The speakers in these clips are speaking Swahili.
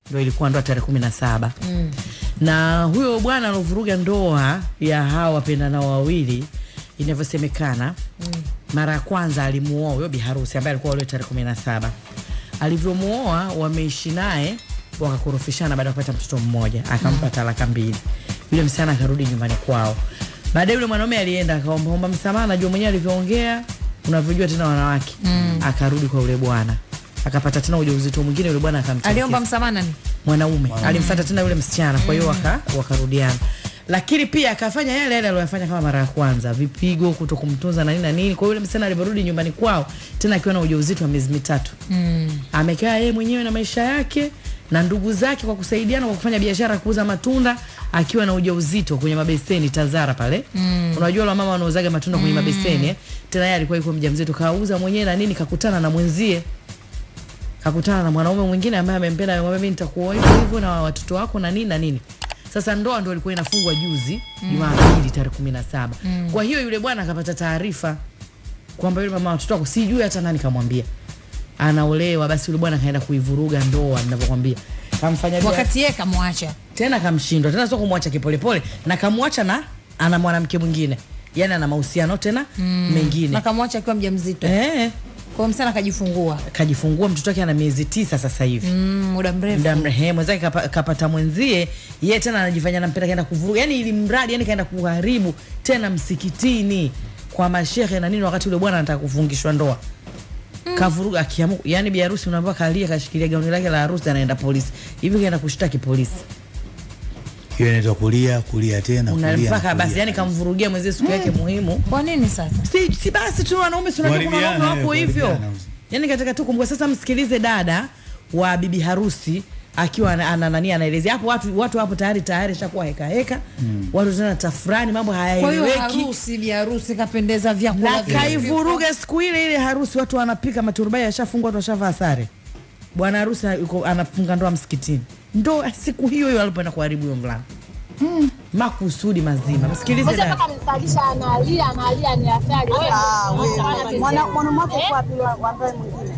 ndo ilikuwa ndoa tarehe kumi na saba na huyo bwana alovuruga ndoa ya hawa wapendanao wawili inavyosemekana mara ya kwanza alimuoa huyo biharusi ambaye alikuwa ule tarehe kumi na saba alivyomuoa wameishi naye wakakorofishana baada ya kupata mtoto mmoja akampa talaka mbili yule msichana akarudi nyumbani kwao baadaye yule mwanaume alienda akaombaomba msamaha najua mwenyewe alivyoongea unavyojua tena wanawake akarudi kwa yule bwana akapata tena ujauzito mwingine yule bwana akamtelekeza aliomba msamaha nani mwanaume alimfata tena yule msichana kwa hiyo waka, wakarudiana lakini pia akafanya yale yale aliyofanya kama mara ya kwanza vipigo kuto kumtunza na nini na nini kwa hiyo yule msichana alivyorudi nyumbani kwao tena akiwa na ujauzito wa miezi mitatu mm. amekaa yeye mwenyewe na maisha yake na ndugu zake kwa kusaidiana kwa kufanya biashara ya kuuza matunda akiwa na ujauzito kwenye mabeseni Tazara pale mm. unajua wale mama wanauzaga matunda kwenye mabeseni eh? tena yeye alikuwa yuko mjamzito kauza mwenyewe na nini kakutana na mwenzie kakutana na mwanaume mwingine ambaye amempenda amemwambia mimi nitakuoa hivyo hivyo na watoto wako na nini na nini sasa ndoa ndo ilikuwa inafungwa juzi jumapili tarehe kumi na saba kwa hiyo yule bwana akapata taarifa kwamba yule mama watoto wako sijui hata nani kamwambia anaolewa basi yule bwana kaenda kuivuruga ndoa ninavyokwambia kamfanya bia- wakati yeye kamwacha tena kamshindwa tena sio kumwacha kipolepole na kamwacha na ana mwanamke mwingine yani ana mahusiano tena mengine na kamwacha akiwa mjamzito eh, kwa hiyo msichana akajifungua kajifungua mtoto wake ana miezi tisa sasa hivi mm, muda mrefu muda mrehe mwenzake kapa, kapata mwenzie ye tena anajifanya nampenda kaenda kuvuruga yani ili mradi yani kaenda kuharibu tena msikitini kwa mashehe na nini wakati ule bwana anataka kufungishwa ndoa kavuruga akiamu yani bi harusi unaambiwa kalia kashikilia gauni lake la harusi anaenda polisi hivi kaenda kushtaki polisi hiyo inaitwa kulia kulia tena kulia na unampaka kulia. basi yani kamvurugia mwenzie siku yake muhimu kwa nini sasa si, si basi tu wanaume si unajua kuna wanaume Kuharibiana, wako eh, hivyo kuharibiana. yani katika tu kumbuka sasa msikilize dada wa bibi harusi akiwa ana- ana nani anaelezea hapo watu watu hapo tayari tayari shakuwa heka heka watu tena tafurani mambo kwa hiyo hayaeleweki harusi bi harusi kapendeza vyakula na vingi. kaivuruga siku ile ile harusi watu wanapika maturubai yashafungwa watu washavaa sare bwana harusi yuko anafunga ndoa msikitini ndo siku hiyo hiyo alipoenda kuharibu huyo mvulana makusudi mazima msikilize Moja dada mpaka amesalisha analia analia ni afari. mwanamke kwa pili wambaye mwingine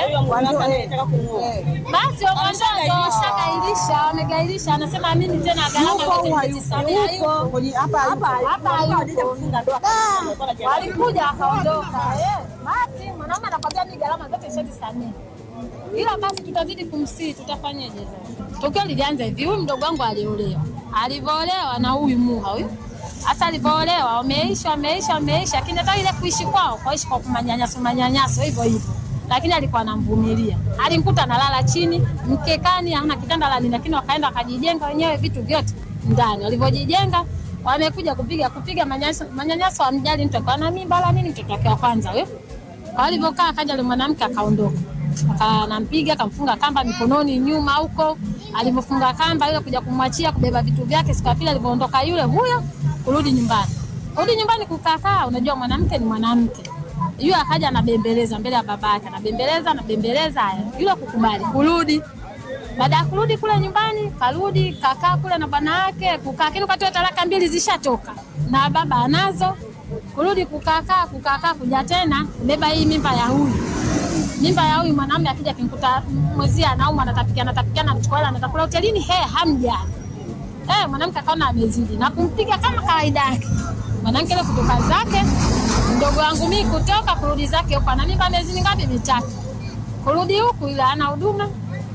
Basi wamwandoa washagairisha, wamegairisha, anasema mimi tena gharama Yuko au yote hayuko? nitajisamea Yuko hayuko. kwenye hapa Hapa hayupo. hapa hayuko. Walikuja akaondoka. Eh, Basi mwanaume anakwambia mimi gharama zote nishajisamea. Ila basi tutazidi kumsii, tutafanyaje sasa? Tokeo lilianza hivi, huyu mdogo wangu aliolewa. Alivyoolewa na huyu muha huyu. Hata alivyoolewa wameisha wameisha wameisha, lakini hata ile kuishi kwao kwaishi kwa kumanyanyaso manyanyaso hivyo hivyo, lakini alikuwa anamvumilia. Alimkuta analala chini mkekani, hana kitanda la nini, lakini wakaenda wakajijenga wenyewe vitu vyote ndani. Walivyojijenga wamekuja kupiga kupiga manyanyaso, manyanyaso amjali mtu akawa na mimba la nini, mtoto wake wa kwanza huyo kwa alivyokaa akaja yule mwanamke akaondoka, akanampiga akamfunga kamba mikononi nyuma huko. Alivyofunga kamba yule kuja kumwachia kubeba vitu vyake, siku ya pili alivyoondoka yule huyo kurudi nyumbani, kurudi nyumbani kukakaa. Unajua mwanamke ni mwanamke, yule akaja anabembeleza mbele ya babake, anabembeleza anabembeleza, haya yule kukubali kurudi baada ya kurudi kule nyumbani, karudi kakaa kule na bwana wake kukaa, lakini wakati wa talaka mbili zishatoka na baba anazo, kurudi kukakaa kukakaa, kuja tena beba hii mimba ya huyu mimba ya huyu mwanamume, akija akimkuta mwezie anauma, anatapikiana tapikiana, anachukua hela anatakula hotelini, he hamjani Eh, mwanamke akaona amezidi na kumpiga kama kawaida yake. Mwanamke ile kutoka zake, mdogo wangu mimi kutoka kurudi zake huko, ana mimba miezi mingapi? Mitatu. Kurudi huku ile ana huduma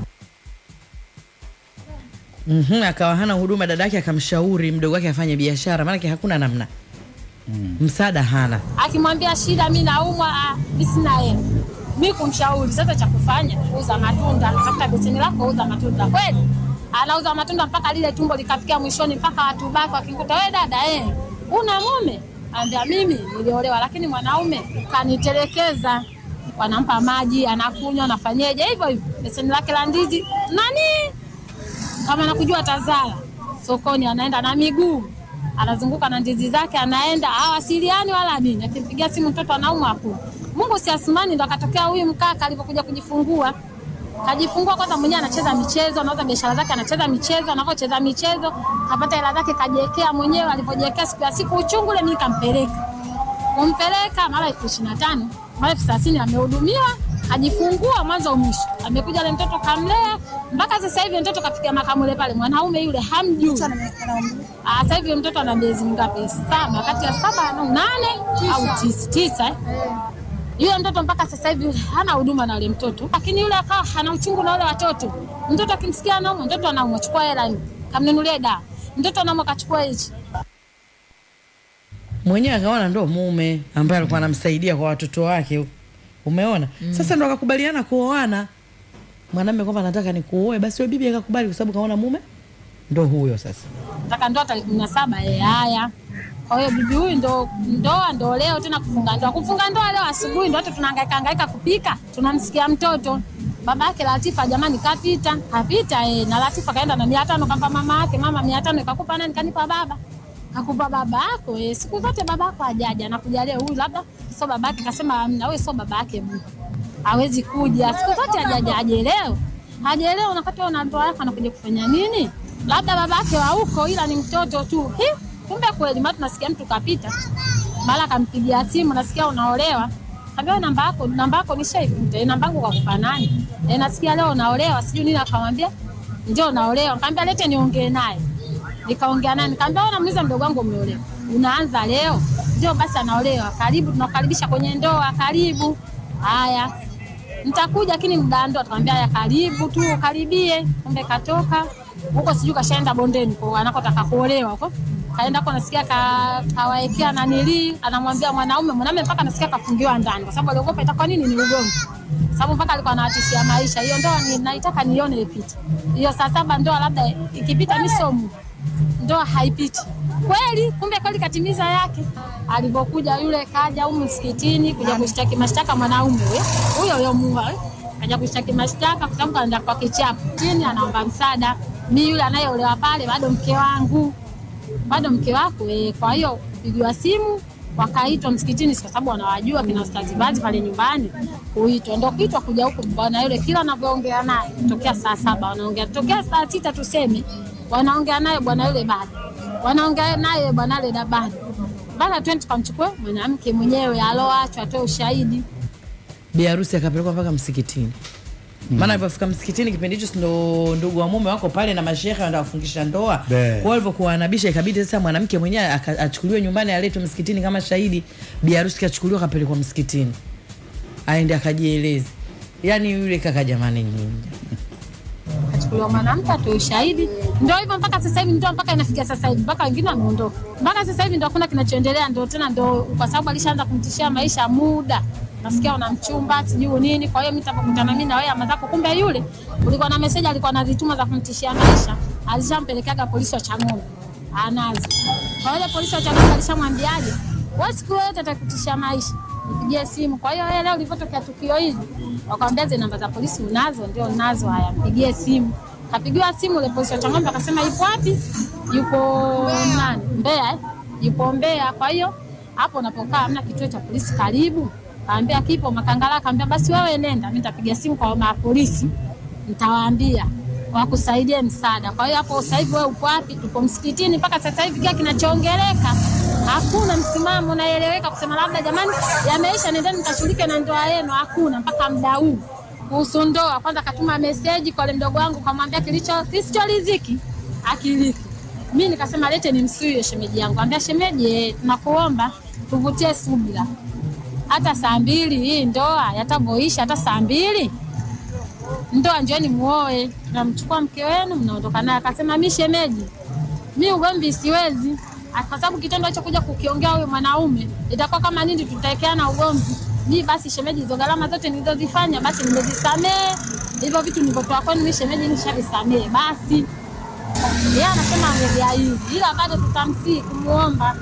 Mhm, akawa hana huduma, dada yake akamshauri mdogo wake afanye biashara, maanake hakuna namna msaada hana. akimwambia shida, mi naumwa, ah, mi sina hela. Mi kumshauri sasa cha kufanya, uza matunda, tafuta beseni lako, uza matunda. Kweli anauza matunda mpaka lile tumbo likafikia mwishoni, mpaka watu baki wakikuta, we dada, eh, una mume? Ambia mimi niliolewa, lakini mwanaume kanitelekeza. Wanampa maji, anakunywa, anafanyeje hivyo hivyo, beseni lake la ndizi nani kama nakujua Tazara sokoni, anaenda na miguu, anazunguka na ndizi zake, anaenda hawasiliani wala nini. Akimpigia simu mtoto anaumwa hapo. Mungu si Asmani, ndo akatokea huyu mkaka alipokuja kujifungua. Kajifungua kwanza, mwenyewe anacheza michezo, anauza biashara zake, anacheza michezo, anapocheza michezo kapata hela zake, kajiwekea mwenyewe. Alipojiwekea siku ya siku uchungu ule, mimi kampeleka kumpeleka mara elfu ishirini na tano mara elfu thelathini amehudumiwa ajifungua mwanzo mwisho, amekuja na mtoto kamlea mpaka sasa hivi mtoto kafikia makamule pale, mwanaume yule hamjui. Ah, Sasa hivi mtoto ana miezi mingapi? Saba, kati ya saba na nane au tisa, tisa eh? Yule mtoto mpaka sasa hivi hana huduma na yule mtoto, lakini yule akawa hana uchungu na wale watoto. Mtoto akimsikia anaumwa, mtoto anaumwa, chukua hela kamnunulie dawa. Mtoto anaumwa, kachukua hichi. mwenyewe akaona ndo mume ambaye alikuwa anamsaidia kwa watoto wake umeona sasa ndo akakubaliana kuoana mwanamume kwamba nataka nikuoe basi yule bibi akakubali kwa sababu kaona mume ndo huyo sasa Nataka ndoa tarehe kumi na saba. Eh, haya. Kwa hiyo bibi huyu ndo ndoa ndo leo tena kufunga ndoa. Kufunga ndoa leo asubuhi ndo hata tunahangaika hangaika kupika. Tunamsikia mtoto. Baba yake Latifa jamani kapita. Kapita eh, na Latifa kaenda na 500 kampa mama yake. Mama 500 kakupa nani kanipa baba. Kakupa baba yako eh, siku zote baba yako hajaja anakuja leo huyu labda sio baba yake kasema amna wewe sio baba yake Mungu. Hawezi kuja. Siku zote hajaja haje leo. Haje leo unakati una ndoa yako anakuja kufanya nini? Labda baba yake wa huko ila ni mtoto tu. Hi, kumbe kweli maana tunasikia mtu kapita. Mara kampigia simu nasikia unaolewa. Kaambia namba yako, namba yako nishaifuta. Eh, namba yangu kwa kupa nani? Eh, nasikia leo unaolewa, sijui nini akamwambia. Ndio naolewa. Nikamwambia lete niongee naye. Nikaongea naye, nikamwambia wewe namuuliza mdogo wangu umeolewa. Unaanza leo? Ndio basi anaolewa. Karibu tunakukaribisha kwenye ndoa, karibu. Haya. Nitakuja lakini muda ndo akamwambia ya karibu tu karibie. Kumbe katoka huko sijui kashaenda bondeni kwa anakotaka kuolewa huko. Kaenda huko nasikia ka, kawaekea nanili anamwambia mwanaume mwanaume mpaka nasikia kafungiwa ndani kwa sababu aliogopa itakuwa nini ni ugomvi. Sababu mpaka alikuwa anawatishia maisha. Hiyo ndoa ni naitaka nione ipite. Hiyo saa saba ndoa labda ikipita misomo ndoa haipiti kweli. Kumbe kweli katimiza yake. Alipokuja yule kaja humu msikitini kuja kushtaki mashtaka mwanaume we, huyo huyo mua we. kaja kushtaki mashtaka kwa sababu kaenda kwa kichapo chini, anaomba msaada. Mi yule anayeolewa pale bado mke wangu, bado mke wako eh. Kwa hiyo pigiwa simu wakaitwa msikitini, kwa sababu wanawajua kina Ustazi Bazi pale nyumbani, kuitwa ndo kuitwa kuja huku bwana yule, kila anavyoongea naye tokea saa saba wanaongea tokea saa sita tuseme, wanaongea naye bwana yule bado wanaongea naye bwana yule da bado bana, twende tukamchukue mwanamke mwenyewe aloachwa atoe ushahidi. bi harusi akapelekwa mpaka msikitini maana alipofika msikitini kipindi hicho si ndo ndugu wa mume wako pale na mashehe wanda wafungisha ndoa kwa Be. hiyo alivyokuwa anabisha ikabidi sasa mwanamke mwenyewe aka- achukuliwe nyumbani aletwe msikitini kama shahidi bi harusi kachukuliwa akapelekwa msikitini aende akajieleze yaani yule kaka jamani nyinyi kachukuliwa mwanamke atoe ushahidi. Ndio hivyo mpaka sasa hivi, ndio mpaka inafikia sasa hivi, mpaka wengine wameondoka. Mpaka sasa hivi ndio hakuna kinachoendelea, ndio tena ndio kwa sababu alishaanza kumtishia maisha muda nasikia una mchumba sijui nini. Kwa hiyo mimi nitakukutana mimi na wewe ama zako, kumbe yule ulikuwa na message alikuwa anazituma za kumtishia maisha, alishampelekaga polisi wa Chang'ombe anazo. Kwa hiyo polisi wa Chang'ombe alishamwambiaje, wewe siku yote atakutishia maisha, nipigie simu. Kwa hiyo yeye leo lilipotokea tukio hili, wakamwambia zile namba za polisi unazo? Ndio nazo. Haya, mpigie simu. Kapigiwa simu, ile polisi wa Chang'ombe akasema yupo wapi? Yupo nani? Mbeya eh? Yupo Mbeya. Kwa hiyo hapo unapokaa hamna kituo cha polisi karibu? Kaambia kipo Makangala. Kaambia basi wewe nenda, mimi nitapiga simu kwa mapolisi, nitawaambia wakusaidie msaada. Kwa hiyo hapo sasa hivi wewe upo wapi? Tupo msikitini mpaka sasa hivi, kila kinachoongeleka hakuna msimamo unaeleweka kusema labda jamani, yameisha, nendeni mkashughulike na ndoa yenu. Hakuna mpaka muda huu kuhusu ndoa. Kwanza katuma meseji kwa yule mdogo wangu, kamwambia kilicho kisichoriziki akiliki. Mimi nikasema lete nimsuie shemeji yangu, ambia shemeji, eh, tunakuomba tuvutie subira hata saa mbili hii ndoa yatavyoisha, hata saa mbili ndoa njoni muoe, tunamchukua mke wenu mnaondoka naye. Akasema mi shemeji, mi ugomvi siwezi, Ah, kwa sababu kitendo hicho kuja kukiongea huyo mwanaume itakuwa kama nini, tutaekeana ugomvi. Mi basi shemeji, hizo gharama zote nilizozifanya basi nimezisamehe, hivyo vitu nilivyotoa kwenu mi shemeji nishavisamehe basi. Yeye anasema ameviahidi, ila bado tutamsii kumuomba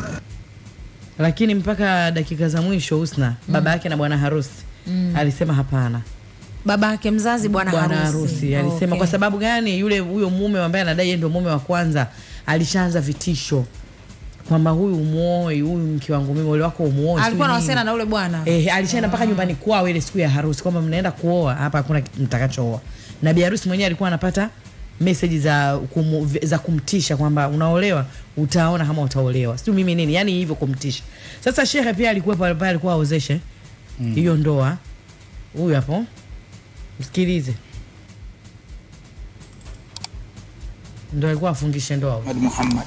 lakini mpaka dakika za mwisho Husna baba yake na bwana harusi alisema hapana. baba yake mzazi bwana Bwana harusi, harusi alisema Okay. kwa sababu gani? Yule huyo mume ambaye anadai yeye ndio mume wa kwanza alishaanza vitisho kwamba huyu umuoe, huyu mke wangu mimi, ule wako umuoe. alikuwa sijui nini. anawasiliana na ule bwana Eh, alishaenda mpaka nyumbani kwao ile siku ya harusi kwamba mnaenda kuoa hapa, hakuna kitu mtakachooa. Na bi harusi mwenyewe alikuwa anapata meseji za, kumu, za kumtisha kwamba unaolewa utaona kama utaolewa sijui mimi nini yani hivyo kumtisha sasa shehe pia alikuwa pale pale alikuwa aozeshe hiyo ndoa huyu hapo msikilize ndo alikuwa afungishe ndoa huyu. Ahmad Muhammad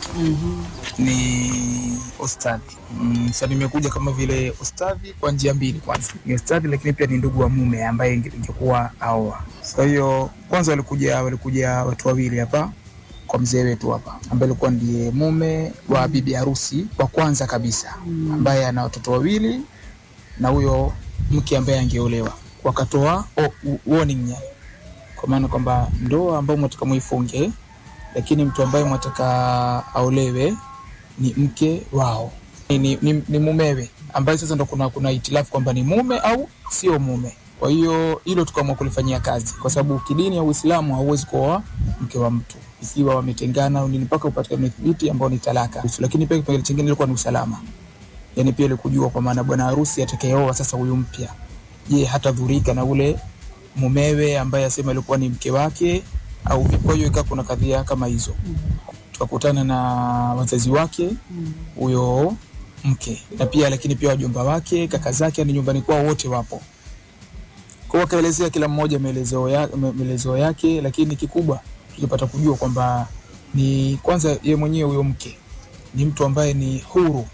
ni ustadhi mm, sasa nimekuja kama vile ustadhi kwa njia mbili. Kwanza ni ustadhi, lakini pia ni ndugu wa mume ambaye inge- ingekuwa aoa. Kwa hiyo kwanza walikuja walikuja watu wawili hapa kwa mzee wetu hapa ambaye alikuwa ndiye mume wa bibi harusi wa kwanza kabisa ambaye ana watoto wawili na huyo mke ambaye angeolewa, wakatoa o- u- warning yani, kwa maana kwamba ndoa ambayo mwataka muifunge lakini mtu ambaye mwataka aolewe ni mke wao ni, ni, ni, ni mumewe ambaye sasa ndo kuna, kuna itilafu kwamba ni mume au sio mume. Kwa hiyo hilo tukaamua kulifanyia kazi, kwa sababu kidini ya Uislamu hauwezi kuoa mke wa mtu ikiwa wametengana au nini, mpaka upatikane thibiti ambao ni talaka. Lakini pia kipengele chingine ilikuwa ni usalama, yani pia ile kujua kwa maana bwana harusi atakayeoa sasa huyu mpya, je, hatadhurika na ule mumewe ambaye asema alikuwa ni mke wake au vipi? Kwa hiyo ikawa kuna kadhia kama hizo, tukakutana na wazazi wake huyo mke na pia lakini pia wajomba wake, kaka zake, yani nyumbani kwao wote wapo. Kwa hiyo wakaelezea kila mmoja maelezo ya, me- maelezo yake, lakini kikubwa tulipata kujua kwamba ni kwanza ye mwenyewe huyo mke ni mtu ambaye ni huru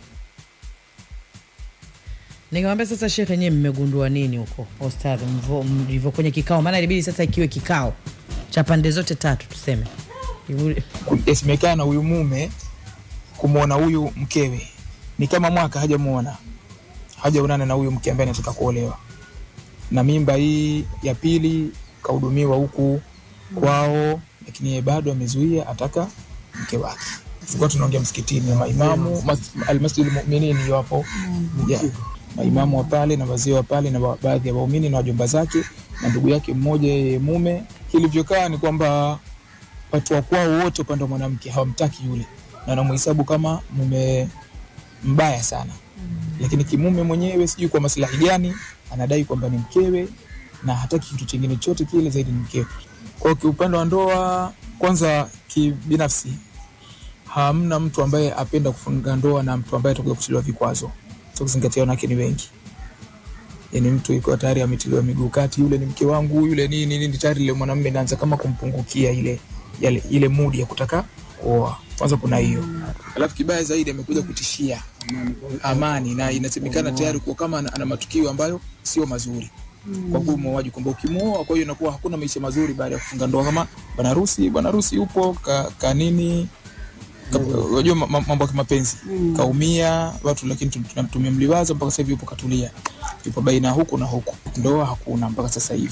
nikamwambia sasa shekhe nyewe mmegundua nini huko ostadhi mvo- mlivyo kwenye kikao maana ilibidi sasa ikiwe kikao cha pande zote tatu tuseme Ivu- yasemekana huyu mume kumwona huyu mkewe ni kama mwaka hajamuona hajaonana na huyu mke ambaye anataka kuolewa na mimba hii ya pili kahudumiwa huku kwao lakini yeye bado amezuia ataka mke wake tulikuwa tunaongea msikitini maimamu mas- almasjidul muminin yapo yeah. maimamu wa pale na wazee wa pale na wa- baadhi ya waumini na wajomba zake na ndugu yake mmoja yeye mume kilivyokaa ni kwamba watu wa kwao wote upande wa mwanamke hawamtaki yule na wanamhesabu kama mume mbaya sana lakini kimume mwenyewe sijui kwa maslahi gani anadai kwamba ni mkewe na hataki kitu chingine chote kile zaidi ni mkewe kwao kiupande wa ndoa kwanza kibinafsi hamna mtu ambaye apenda kufunga ndoa na mtu ambaye atakuja kutiliwa vikwazo so kuzingatia wanawake ni wengi yani mtu iko tayari ametiliwa miguu kati yule ni mke wangu yule nini nini tayari ile mwanamume inaanza kama kumpungukia ile yale, ile mudi ya kutaka kuoa kwanza kuna hiyo alafu kibaya zaidi amekuja kutishia amani na inasemekana tayari kuwa kama ana, ana matukio ambayo sio mazuri kwa huyu muoaji kwamba ukimwoa kwa hiyo inakuwa hakuna maisha mazuri baada ya kufunga ndoa kama bwana harusi bwana harusi yupo ka, ka nini Ka- unajua ma- ma- mambo ya kimapenzi kaumia watu lakini tum- tuna- tumemliwaza mpaka sasa hivi yupo katulia yupo baina ya huku na huku ndoa hakuna mpaka sasa hivi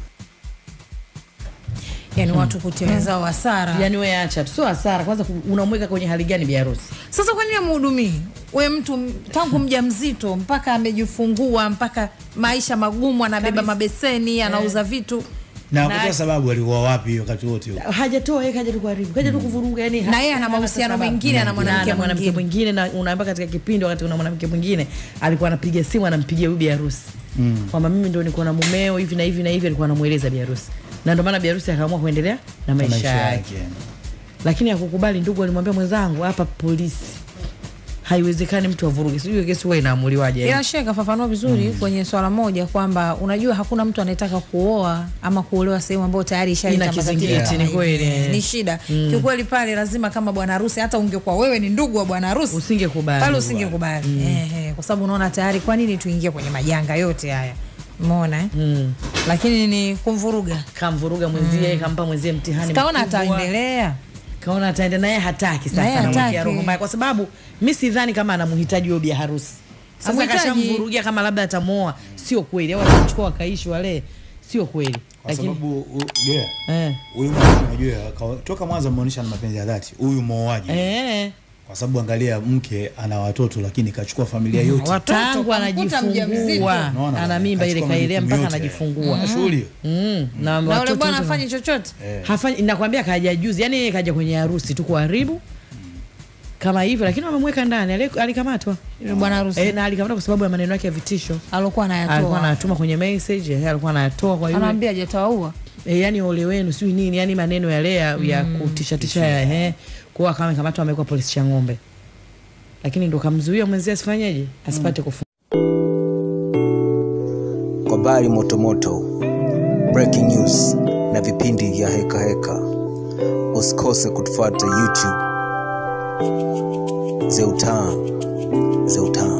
yani watu kutia wenzao hasara yani we acha tu sio hasara kwanza ku- unamweka kwenye hali gani biharusi sasa kwa nini amhudumii we mtu m- tangu mja mzito mpaka amejifungua mpaka maisha magumu anabeba mabeseni anauza vitu na Na- kwa sababu alikuwa wapi wakati wote huo? hajatoa yeye kaja tu kuharibu kaja tu kuvuruga yani Na yeye ana hana mahusiano sababu. mengine, ana mwanamke Na ana mwanamke mwingine. mwingine na unaambia katika kipindi wakati kuna mwanamke mwingine alikuwa anapiga simu anampigia huyu biharusi kwamba mimi ndo niko na mumeo hivi na hivi na hivi alikuwa anamueleza biharusi na ndio maana biharusi akaamua kuendelea na maisha, maisha yake yake lakini akukubali ndugu alimwambia mwenzangu hapa polisi haiwezekani mtu avuruge sijui kesi huwa inaamuliwaje ila shee kafafanua vizuri kwenye swala moja kwamba unajua hakuna mtu anayetaka kuoa ama kuolewa sehemu ambayo tayari ishaleta Ina matatizo kizingiti, kama ni hivi. kweli, eh. ni shida kiukweli pale lazima kama bwana harusi hata ungekuwa wewe ni ndugu wa bwana harusi Usingekubali. pale usingekubali Ehe, kwa sababu unaona tayari kwa nini tuingie kwenye majanga yote haya umeona eh? mm. lakini ni kumvuruga kamvuruga mwenzie kampa mwenzie mtihani kaona mkubwa. ataendelea kaona ataenda naye hataki Naye sasa anamwekea hataki. roho mbaya kwa sababu mi sidhani kama anamhitaji huyo bi harusi sasa Hamhitaji. kashamvurugia kama labda atamuoa sio kweli au atachukua wakaishi wale sio kweli kwa lakini sababu u- yeah, eh, huyu mwanamke unajua kawa- toka mwanzo ameonyesha na mapenzi ya dhati huyu mooaji eh, kwa sababu angalia mke ana watoto lakini kachukua familia yote Watoto, tangu kamkuta mjamzito. anajifungua Unaona ana bwana, mimba ile kachukua kailea majukumu mpaka yote. anajifungua Na shughuli hiyo. mm, na na ule watoto bwana wote- afanyi chochote hafanyi nakwambia kaja juzi yani yeye kaja kwenye harusi tu kuharibu kama hivyo lakini wamemweka ndani Ali- alikamatwa Yule bwana harusi e, na alikamatwa kwa sababu ya maneno yake ya vitisho alokuwa alikuwa anayatoa anatuma kwenye message eh, alikuwa anayatoa kwa yule anaambia hajatawaua e, yani ole wenu sijui nini yani maneno yale ya, ya kutishatisha ya ehe kuwa kama kamata amewekwa polisi cha ng'ombe lakini ndo kamzuia mwenzie asifanyeje asipate kufu kwa habari motomoto breaking news na vipindi vya heka heka usikose kutufuata youtube zeutam zeutam